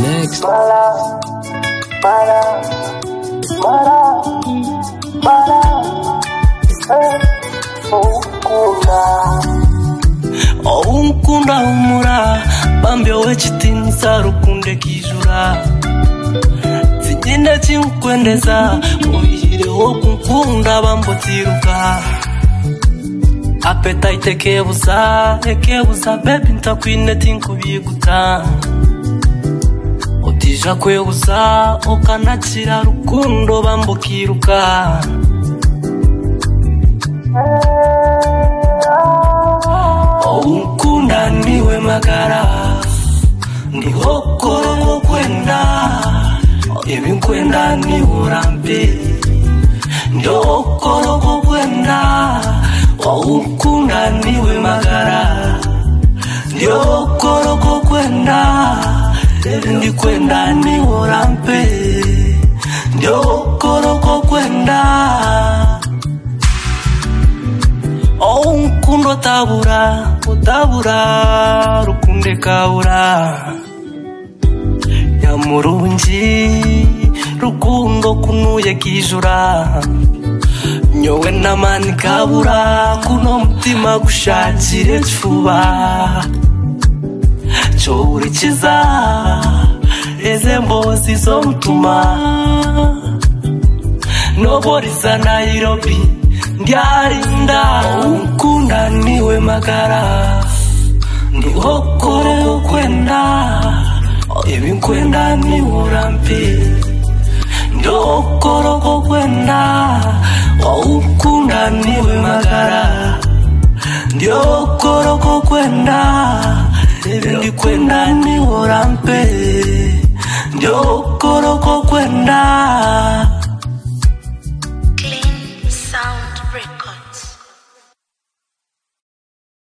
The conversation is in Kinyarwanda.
Next. wowe umukunda humura bambi wowe kiti nzarukunde kijura zigenda kinkwendeza uyireho kunkunda bambo ziruka apetite kebuza ekebuza bebi ntakwine tinkubiguta utija kwebuza ukanakira rukundo bambo kiruka Ukunda niwe magara Ndiho korongo kwenda Ibi kwenda ni urambi Ndo korongo kwenda Ukunda niwe magara Ndio korongo kwenda Ndi kwenda ni urambi Ndio korongo kwenda Ounkunda tabura, utabura, rukunde kabura. Nyamurungi, rukundo kunuye kijura. Nyowe namani kabura, kuno mutima gushakire cuba. Cyurikiza, eze mbozi zomutuma. Nobody sa Nairobi Ndiarinda Ukunda niwe magara Ndi okore ukwenda Ibi nkwenda ni urambi Ndi okoro kwenda Ukunda niwe magara Ndi okoro kwenda Ibi ndi kwenda ni urambi Ndi okoro kwenda Clean Sound Record.